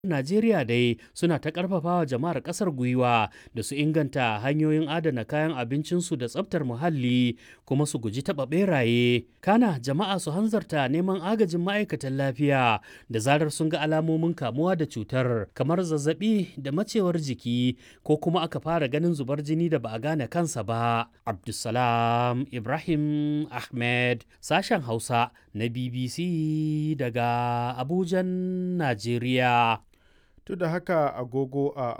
Najeriya dai suna ta ƙarfafawa jama'ar ƙasar gwiwa da su inganta hanyoyin adana kayan abincinsu da tsaftar muhalli kuma su guji taɓa ɓeraye. Kana jama'a su hanzarta neman agajin ma'aikatan lafiya da zarar sun ga alamomin kamuwa da cutar kamar zazzaɓi da macewar jiki ko kuma aka fara ganin zubar jini da ba a gane kansa ba. Abdulsalam Ibrahim Ahmed sashen Hausa na BBC daga Abujan, Najeriya. To da haka agogo a